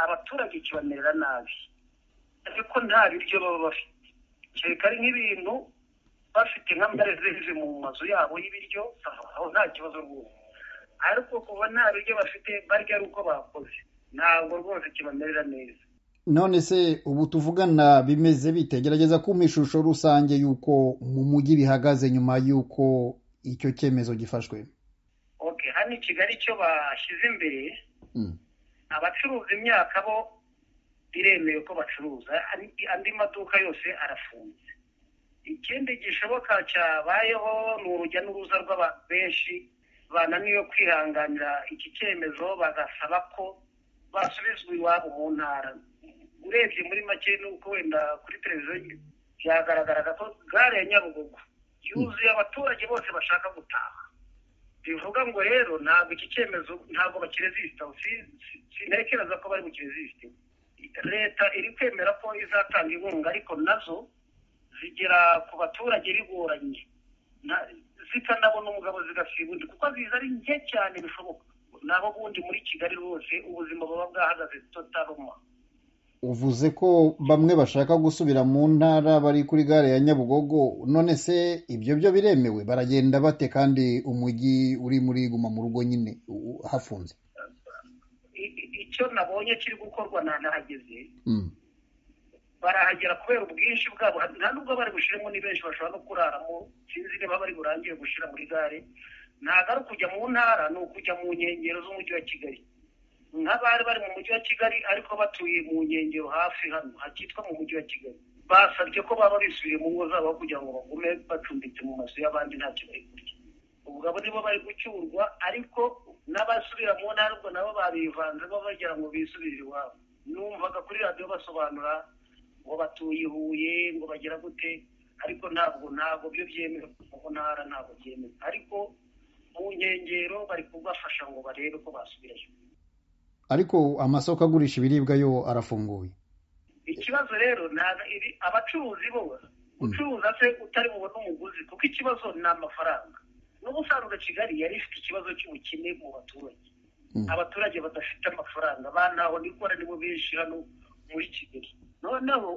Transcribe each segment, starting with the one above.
abaturage kibamerera nabi ariko nta biryo baba bafite kereka ari nk'ibintu bafite nk'amarezive mu mazu yabo y'ibiryo aho nta kibazo rwose ariko kuba nta biryo bafite barya ari uko bakoze ntabwo rwose kibamerera neza none se ubu tuvugana bimeze bitegerageza kumpa ishusho rusange y'uko mu mujyi bihagaze nyuma y'uko icyo cyemezo gifashwe oke hano i kigali icyo bashyize imbere abacuruza imyaka bo biremewe ko bacuruza andi maduka yose arafunze ikindi gishoboka cyabayeho ni urujya n'uruza rw'abantu benshi bananiwe kwihanganira iki cyemezo bagasaba ko basubizwa iwabo mu ntara urebye muri make nuko wenda kuri televiziyo byagaragaraga ko gare ya nyabugogo yuzuye abaturage bose bashaka gutaha bivuga ngo rero ntabwo iki cyemezo ntabwo bakirezisita sintekereza ko bari bukirezisite leta iri kwemera ko izatanga inkunga ariko nazo zigera ku baturage bigoranye zitanabona umugabo zigasiba undi kuko ziza ari nke cyane bishoboka nabo bundi muri kigali rwose ubuzima buba bwahagaze totaroma uvuze ko bamwe bashaka gusubira mu ntara bari kuri gare ya nyabugogo none se ibyo byo biremewe baragenda bate kandi umujyi uri muri guma mu rugo nyine hafunze icyo nabonye kiri gukorwa ntanahageze barahagera kubera ubwinshi bwabo nta nubwo bari bushyiremo ni benshi bashobora no kuraramo sinzi niba bari burangire gushyira muri gare ntabwo ari ukujya mu ntara ni ukujya mu nkengero z'umujyi wa kigali nk'abari bari mu mujyi wa kigali ariko batuye mu nkengero hafi hano hakitwa mu mujyi wa kigali basabye ko baba bisubiye mu ngo zabo kugira ngo bagume bacumbitse mu mazu y'abandi ntacyo bari kurya ubwo abo nibo bari gucyurwa ariko n'abasubira mu ntara ubwo nabo babivanzemo bagira ngo bisubire iwabo numvaga kuri radiyo basobanura ngo batuye i huye ngo bagira gute ariko ntabwo ntabwo byo byemewe mu ntara ntabwo byemewe ariko mu nkengero bari kubafasha ngo barebe ko basubirayo ariko amasoko agurisha ibiribwa yo arafunguye ikibazo rero abacuruzi bo ucuruza se utari bubone umuguzi kuko ikibazo ni amafaranga n'ubusanzwe kigali yari ifite ikibazo cy'ubukene mu baturage abaturage badafite amafaranga banaho nikora nibo benshi hano muri kigali noneho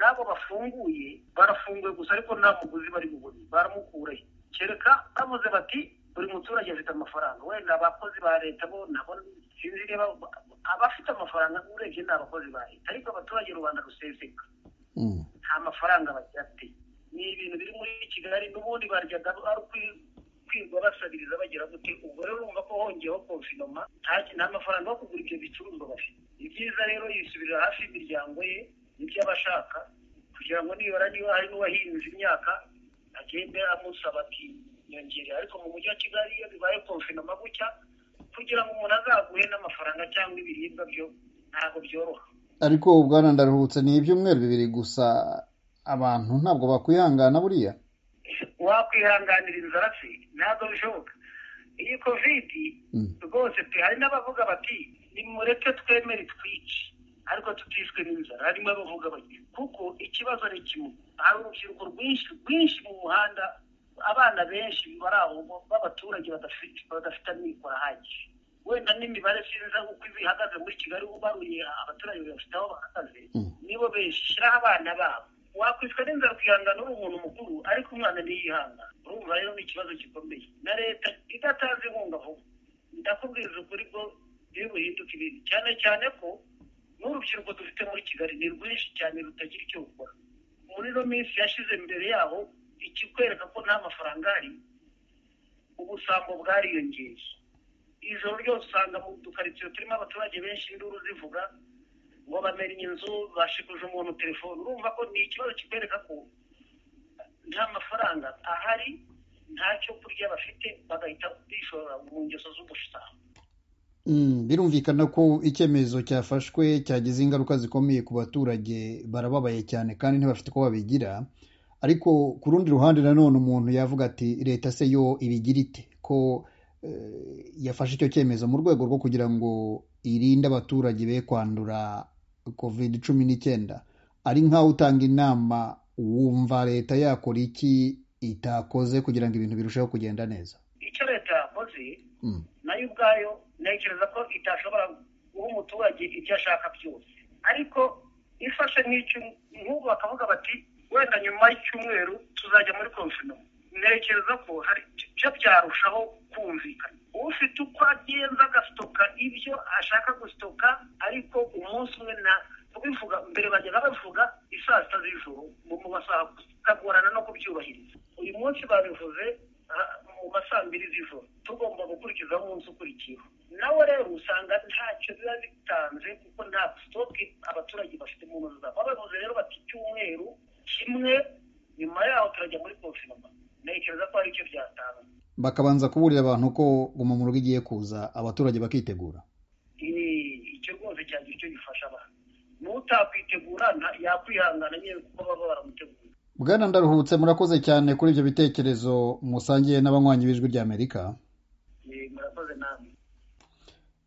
n'abo bafunguye barafunguye gusa ariko nta muguzi bari bubone baramukurayo kereka bavuze bati buri muturage afite amafaranga wenda abakozi ba leta bo nabo sinzi niba abafite amafaranga urebye ni abakozi ba leta ariko abaturage rubanda ruseseka nta mafaranga bafite ni ibintu biri muri kigali n'ubundi baryaga ari kwirwa basabiriza bagira gute ubwo rero urumva ko hongeyeho konfinoma nta mafaranga yo kugura ibyo bicuruzwa bafite ni byiza rero yisubirira hafi y'imiryango ye n'ibyo aba ashaka kugira ngo nibara niba hari n'uwahinze imyaka agende amusaba ati nyongerera ariko mu mujyi wa kigali iyo bibaye konfinoma gutya kugira ngo umuntu azaguhe n'amafaranga cyangwa ibiribwa byo ntabwo byoroha ariko bwana ndaruhutse ni ibyumweru bibiri gusa abantu ntabwo bakwihangana buriya wakwihanganira inzara se ntabwo bishoboka iyi kovidi rwose pe hari n'abavuga bati nimureke twemere twice ariko tutishwe n'inzara harimo abavuga bati kuko ikibazo ni kimwe hari urubyiruko rwinshi rwinshi mu muhanda abana benshi bari aho b'abaturage badafite amikoro ahagije wenda n'imibare sinza uko ihagaze muri kigali ubaruye abaturage bafite aho bahagaze nibo beshyiraho abana babo wakwicwa n'inzara ukihangana uri umuntu mukuru ariko umwana ntiyihangana urumva rero ni ikibazo gikomeye na leta idatanze inkunga vuba ndakubwiriza ukuri ko biri buhinduke ibintu cyane cyane ko n'urubyiruko dufite muri kigali ni rwinshi cyane rutagira icyo rukora muri ino minsi yashyize imbere yaho ikikwereka ko nta mafaranga ari ubusambo bwariyongeye ijoro ryose usanga mu dukaritsiye turimo abaturage benshi induru zivuga ngo bamenye inzu bashikuje umuntu telefone urumva ko ni ikibazo kikwereka ko nta mafaranga ahari ntacyo kurya bafite bagahita bishora mu ngeso z'ubusambo birumvikana ko icyemezo cyafashwe cyagize ingaruka zikomeye ku baturage barababaye cyane kandi ntibafite uko babigira ariko ku rundi ruhande nanone umuntu yavuga ati leta se yo ibigira ite ko yafashe icyo cyemezo mu rwego rwo kugira ngo irinde abaturage be kwandura covid cumi n'icyenda ari nk'aho utanga inama wumva leta yakora iki itakoze kugira ngo ibintu birusheho kugenda neza icyo leta yakoze nayo ubwayo ntekereza ko itashobora guha umuturage ibyo ashaka byose ariko ifashe nk'ubu bakavuga bati wenda nyuma y'icyumweru tuzajya muri konfinoma ntekereza ko hari ibyo byarushaho kumvikana ufite uko agenda agasitoka ibyo ashaka gusitoka ariko umunsi umwe na kubivuga mbere bajyaga bavuga isaa sita z'ijoro mu masaha bikagorana no kubyubahiriza uyu munsi babivuze mu ma saa mbiri z'ijoro tugomba gukurikiza umunsi ukurikiyeho nawe rero usanga ntacyo biba bitanze kuko nta sitoke abaturage bafite mu ntoki zabo babivuze rero bati icyumweru kimwe nyuma yaho turajya muri konfinoma ntekereza ko hari icyo byatanga bakabanza kuburira abantu ko guma mu rugo igiye kuza abaturage bakitegura icyo rwose cyangwa icyo gifasha abantu n'utakwitegura yakwihangana nyine kuko baba baramutegura bwana ndaruhutse murakoze cyane kuri ibyo bitekerezo musangiye n'abanywanyi b'ijwi ry'amerika murakoze namwe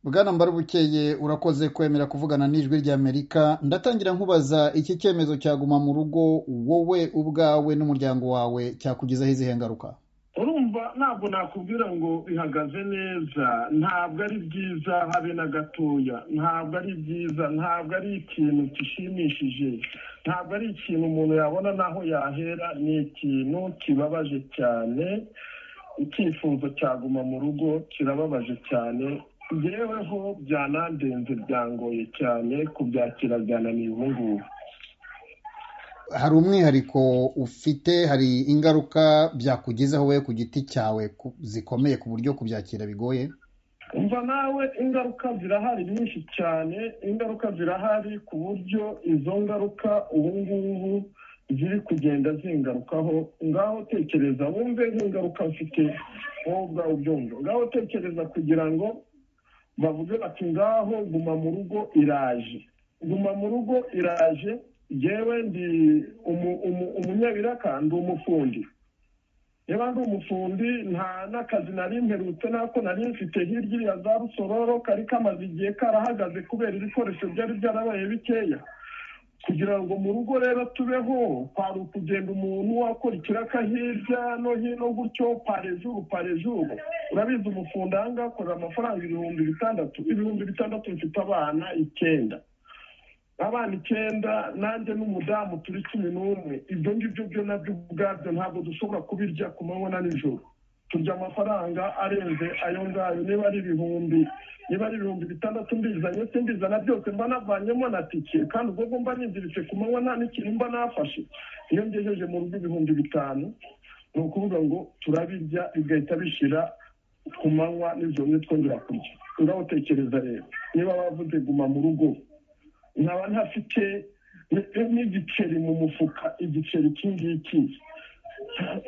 bwana mbarubukeye urakoze kwemera kuvugana n'ijwi ry'amerika ndatangira nkubaza iki cyemezo cyaguma mu rugo wowe ubwawe n'umuryango wawe cyakugezaho izihe ngaruka urumva ntabwo nakubwira ngo bihagaze neza ntabwo ari byiza habe na gatoya ntabwo ari byiza ntabwo ari ikintu gishimishije ntabwo ari ikintu umuntu yabona n'aho yahera ni ikintu kibabaje cyane icyifuzo cyaguma mu rugo kirababaje cyane yeweho byanandenze byangoye cyane kubyakira byananiye ubu ngubu hari umwihariko ufite hari ingaruka byakugezeho wowe ku giti cyawe zikomeye ku buryo kubyakira bigoye umva nawe ingaruka zirahari nyinshi cyane ingaruka zirahari ku buryo izo ngaruka ubu ngubu ziri kugenda zingarukaho ngaho tekereza wumve nk'ingaruka mfite wowe ubwawe ubyumva ngaho tekereza kugira ngo bavuge bati ngaho guma mu rugo iraje guma mu rugo iraje yewe ndi umunyabiraka ndi umufundi niba ndi umufundi nta n'akazi nari mperutse nako nari mfite hirya iriya za rusororo kari kamaze igihe karahagaze kubera ibikoresho byari byarabaye bikeya kugira ngo mu rugo rero tubeho kwari ukugenda umuntu akora ikiraka hirya no hino gutyo parejuru parejuru urabizi umufundi aha ngaha akorera amafaranga ibihumbi bitandatu ibihumbi bitandatu bifite abana icyenda abana icyenda nanjye n'umudamu turi cumi n'umwe ibyo ngibyo byo nabyo ubwabyo ntabwo dushobora kubirya ku manywa na nijoro turya amafaranga arenze ayo ngayo niba ari ibihumbi niba ari ibihumbi bitandatu mbizanye se mbizana byose mba navanyemo na tike kandi ubwo ngubwo mba ninziritse ku manywa nta n'ikintu mba nafashe iyo ngejeje mu rugo ibihumbi bitanu ni ukuvuga ngo turabirya bigahita bishira ku manywa nijoro nitwongera kurya urabutekereza rero niba bavuze guma mu rugo nkaba ntafite n'igiceri mu mufuka igiceri iki ngiki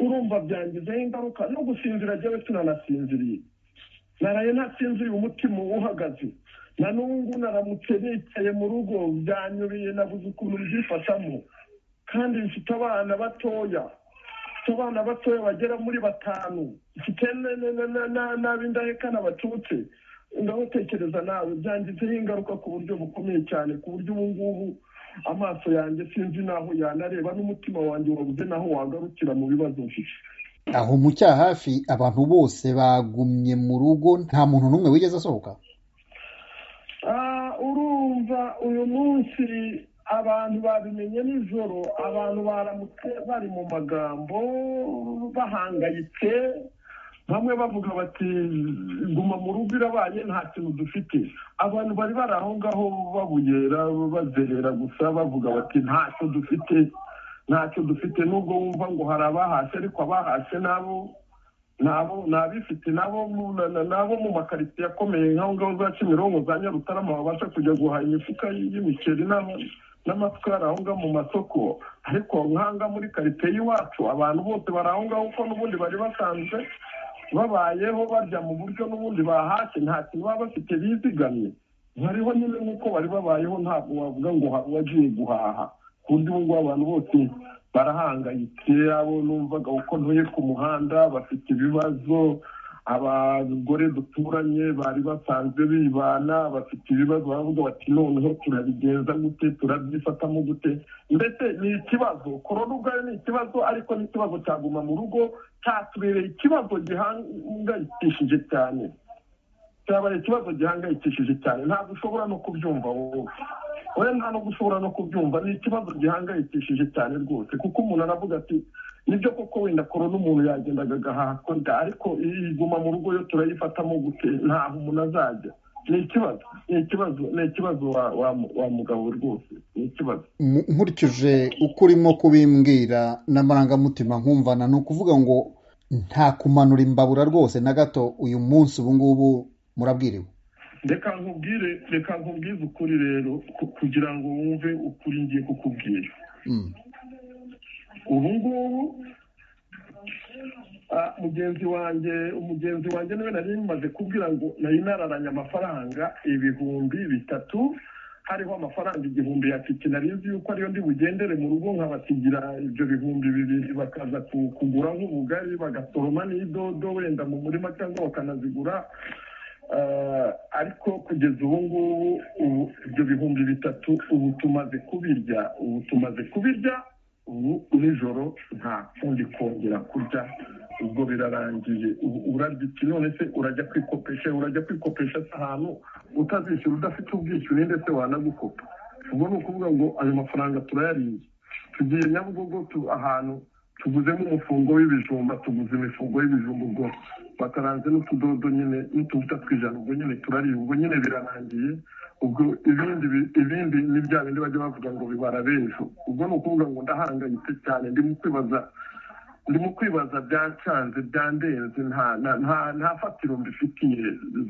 urumva byangizeho ingaruka no gusinzira jyewe tunanasinziriye naraye ntasinziriye umutima uhagaze na n'ubu naramutse nicaye mu rugo byanyuriye nabuze ukuntu byifashamo kandi bifite abana batoya bafite abana batoya bagera muri batanu bafite n'ab'indahekana bacutse ndagutekereza nawe byangizeho ingaruka ku buryo bukomeye cyane ku buryo ubu ngubu amaso yanjye sinzi n'aho yanareba n'umutima wanjye wabuze n'aho wagarukira mu bibazo mfite aho mu cyaha hafi abantu bose bagumye mu rugo nta muntu n'umwe wigeze asohoka urumva uyu munsi abantu babimenye nijoro abantu baramutse bari mu magambo bahangayitse bamwe bavuga bati guma mu rugo irabaye nta kintu dufite abantu bari bari aho ngaho babuyera bazerera gusa bavuga bati ntacyo dufite ntacyo dufite nubwo wumva ngo hari abahashye ariko abahashye nabo nabo ni abifite nabo nabo mu makaritsiye akomeye nk'aho ngaho za kimironko za nyarutarama babasha kujya guhaha imifuka y'imiceri n'amasukari aho ngaho mu masoko ariko nkanga muri karitsiye y'iwacu abantu bose bari aho ngaho kuko n'ubundi bari basanzwe babayeho barya mu buryo n'ubundi bahashye nta kintu baba bafite bizigamye bariho nyine nk'uko bari babayeho ntabwo wavuga ngo hari uwagiye guhaha ku buryo ubu ngubu abantu bose barahangayitse abo numvaga uko ntuye ku muhanda bafite ibibazo abagore duturanye bari basanzwe bibana bafite ibibazo baravuga bati noneho turabigenza gute turabyifatamo gute ndetse ni ikibazo korona ubwayo ni ikibazo ariko ni ikibazo cyaguma mu rugo cyatubereye ikibazo gihangayikishije cyane cyabaye ikibazo gihangayikishije cyane ntabwo ushobora no kubyumva wowe wowe nta nubwo ushobora no kubyumva ni ikibazo gihangayikishije cyane rwose kuko umuntu aravuga ati nibyo koko wenda korona umuntu yagendaga agahaha nda ariko iyi iguma mu rugo yo turayifatamo gute ntaho umuntu azajya ni ikibazo ni ikibazo ni ikibazo wa wa wa mugabo rwose ni ikibazo nkurikije uko urimo kubimbwira n'amarangamutima nkumvana ni ukuvuga ngo nta kumanura imbabura rwose na gato uyu munsi ubu ngubu murabwiriwe reka nkubwire reka nkubwize ukuri rero kugira ngo wumve ukuri ngiye kukubwira ubu ngubu mugenzi wanjye umugenzi wanjye niwe nari maze kubwira ngo nari nararanye amafaranga ibihumbi bitatu hariho amafaranga igihumbi ya tike nari nzi yuko ariyo ndi bugendere mu rugo nkabasigira ibyo bihumbi bibiri bakaza kugura nk'ubugari bagasoroma n'idodo wenda mu murima cyangwa bakanazigura ariko kugeza ubu ngubu ibyo bihumbi bitatu ubu tumaze kubirya ubu tumaze kubirya ubu nijoro nta kundi kongera kurya ubwo birarangiye urarya iki none se urajya kwikopesha urajya kwikopesha ahantu utazishyura udafite ubwishyure ndetse wanagukopa ubwo ni ukuvuga ngo ayo mafaranga turayariye tugiye nyabugogo ahantu tuguzemo umufungo w'ibijumba tuguze imifungo y'ibijumba ubwo bataranze n'utudodo nyine n'utuvuta tw'ijana ubwo nyine turariye ubwo nyine birarangiye ubwo ibindi ibindi ni bya bindi bajya bavuga ngo bibara b'ejo ubwo ni ukuvuga ngo ndahangayitse cyane ndimo kwibaza ndimo kwibaza byancanze byandenze nta fatiro mbifitiye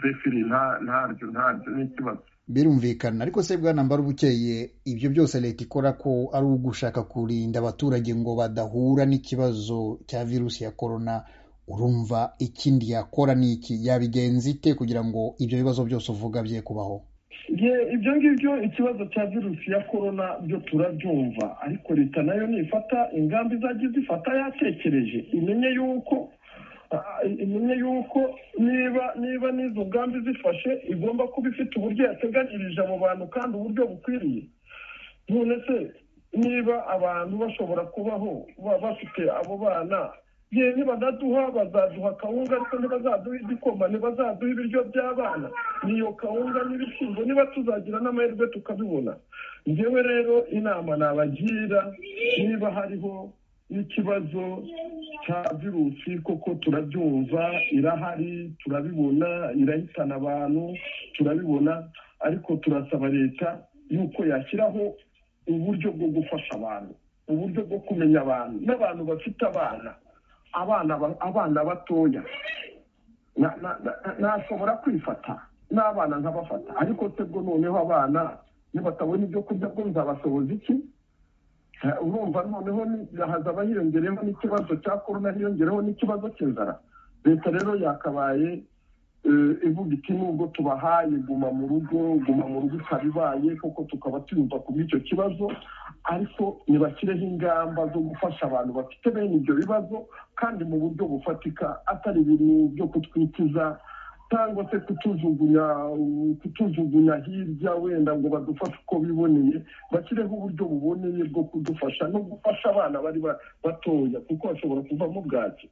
zefiri ntaryo ntaryo ni ikibazo birumvikana ariko se bwana mbara ubukeye ibyo byose leta ikora ko ari ugushaka kurinda abaturage ngo badahura n'ikibazo cya virusi ya korona urumva ikindi yakora ni iki yabigenza ite kugira ngo ibyo bibazo byose uvuga bye kubaho ibyo ngibyo ikibazo cya virusi ya korona byo turabyumva ariko leta nayo nifata ingamba izajya izifata yatekereje imenye yuko imenye yuko niba niba n'izo ngamba izifashe igomba kuba ifite uburyo yateganyirije abo bantu kandi uburyo bukwiriye none se niba abantu bashobora kubaho bafite abo bana yewe nibanaduha bazaduha kawunga ariko ntibazaduha igikoma ntibazaduha ibiryo by'abana niyo kawunga n'ibishyimbo niba tuzagira n'amahirwe tukabibona ngewe rero inama nabagira niba hariho n'ikibazo cya virusi koko turabyumva irahari turabibona irahitana abantu turabibona ariko turasaba leta yuko yashyiraho uburyo bwo gufasha abantu uburyo bwo kumenya abantu n'abantu bafite abana abana batoya nashobora kwifata n'abana nkabafata ariko se bwo noneho abana nibatabona ibyo kurya bwo nzabashoboza iki urumva noneho hazaba hiyongereyeho n'ikibazo cya korona hiyongereho n'ikibazo cy'inzara leta rero yakabaye ivuga iti nubwo tubahaye guma mu rugo guma mu rugo ikabibaye kuko tukaba tuyumva ku bw'icyo kibazo ariko ntibashyireho ingamba zo gufasha abantu bafite bene ibyo bibazo kandi mu buryo bufatika atari ibintu byo kutwikiza cyangwa se kutujugunya kutujugunya hirya wenda ngo badufashe uko biboneye bashyireho uburyo buboneye bwo kudufasha no gufasha abana bari batoya kuko bashobora kuvamo bwaki